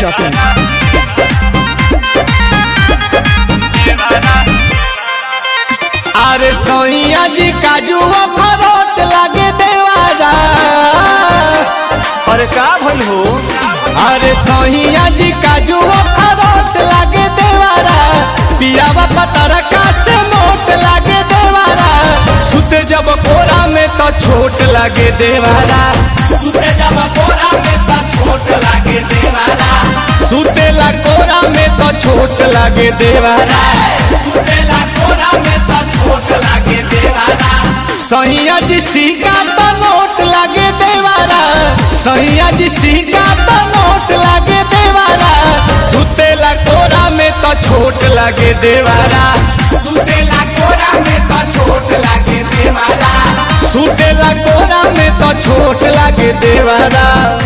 biharmasti.in अरे सोइया जी काजू खरोट लागे देवारा अरे का भइल हो अरे सोहिया जी काजू खरोट लागे देवारा पियावा पतर का से मोट लागे देवारा सुते जब कोरा में तो छोट लागे देवारा सुते जब कोरा में तो छोट लागे देवारा सुतेला कोरा में तो छोट लागे देवारा सुतेला कोरा में तो छोट लागे देवारा सहिया जी सीका तो नोट लागे देवारा सहिया जी सीका तो नोट लागे देवारा सुतेला कोरा में तो छोट लागे देवारा सुतेला कोरा में तो छोट लागे देवारा सुतेला कोरा में तो छोट लागे देवारा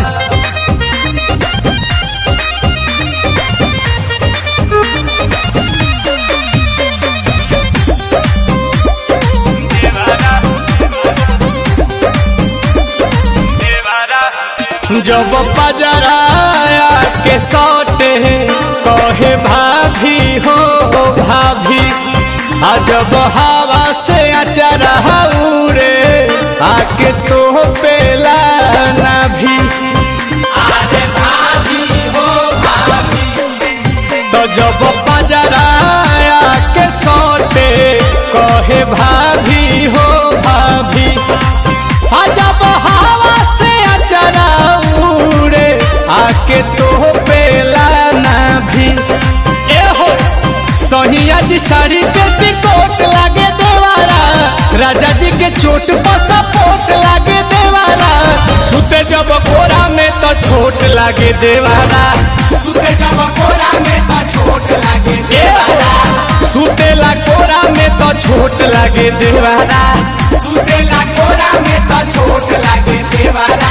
जब पजराया के सौटे कहे भाभी हो भाभी आ जब हवा से अचरा उड़े आके तो पेला ना भी अरे भाभी हो भाभी तो जब पजराया के सौटे कहे भाभी हो भाभी आ जब हवा से अचरा उड़े आके तो पेला ना भी ए हो सहिया जी साड़ी पे टिकोट लागे देवारा राजा जी के चोट पर सपोर्ट लागे देवारा सुते जब कोरा में तो छोट लागे देवारा सुते जब कोरा में तो छोट लागे देवारा सुतेला कोरा में तो छोट लागे देवारा सुतेला कोरा में तो छोट लागे देवारा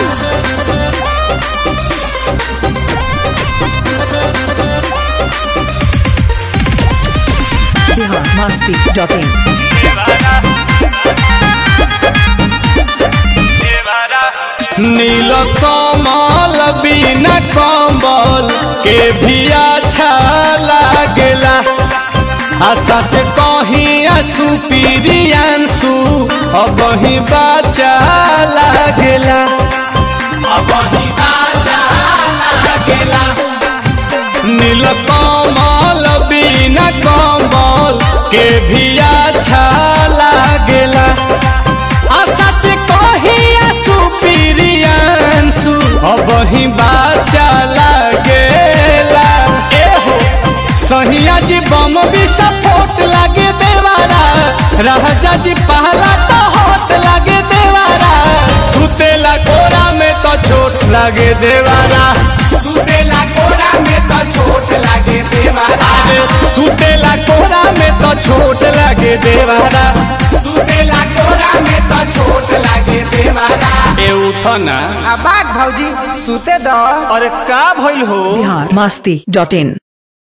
biharmasti.in नील कमल बिना कम्बल के भी अच्छा लागेला आ सच कहीं आंसू पीरियांसू अब ही बाचा लागेला अब ही बाचा लागेला नील कमल बिना कम्बल के भी अच्छा लागेला आ सच कही आंसू पीरियांसू अब ही बाचा लागेला ए हो सहिया जी बम भी सपोर्ट लागे देवारा राजा जी पहला तो होट लागे देवारा सुतेला कोरा में तो चोट लागे देवारा सुतेला कोरा में तो चोट लागे देवारा सुतेला कोरा में तो छोट लागे देवारा सुतेला कोरा में तो छोट लागे देवारा ए उठना आ बाग भौजी सुते दो अरे का भइल हो biharmasti.in